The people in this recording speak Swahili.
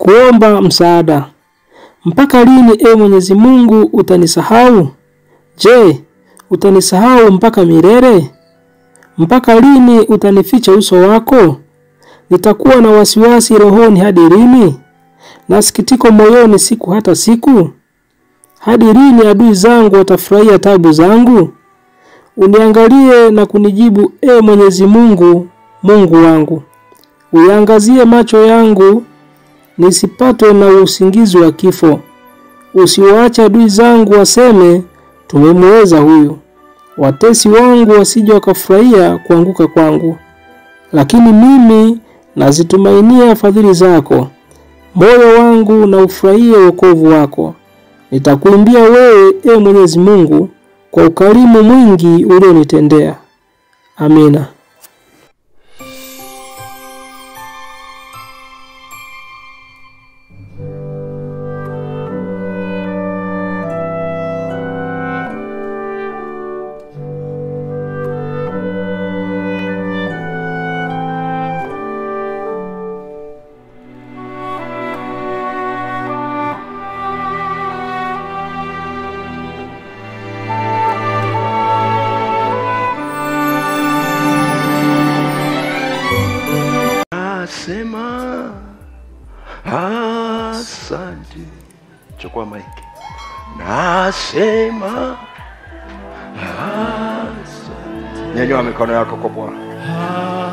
kuomba msaada. Mpaka lini, e Mwenyezi Mungu, utanisahau? Je, utanisahau mpaka milele? Mpaka lini utanificha uso wako? Nitakuwa na wasiwasi rohoni hadi lini, na sikitiko moyoni siku hata siku? Hadi lini adui zangu watafurahia tabu zangu? Uniangalie na kunijibu, e Mwenyezi Mungu, Mungu wangu. Uyaangazie macho yangu nisipatwe na usingizi wa kifo. Usiwaache adui zangu waseme, tumemweza huyu. Watesi wangu wasije wakafurahia kuanguka kwangu. Lakini mimi nazitumainia fadhili zako, moyo wangu na ufurahie wokovu wako. Nitakuimbia wewe, e Mwenyezi Mungu, kwa ukarimu mwingi ulionitendea. Amina. Nasema asante. Chukua maiki. Nasema asante. Nyanyua mikono yako kwa Bwana.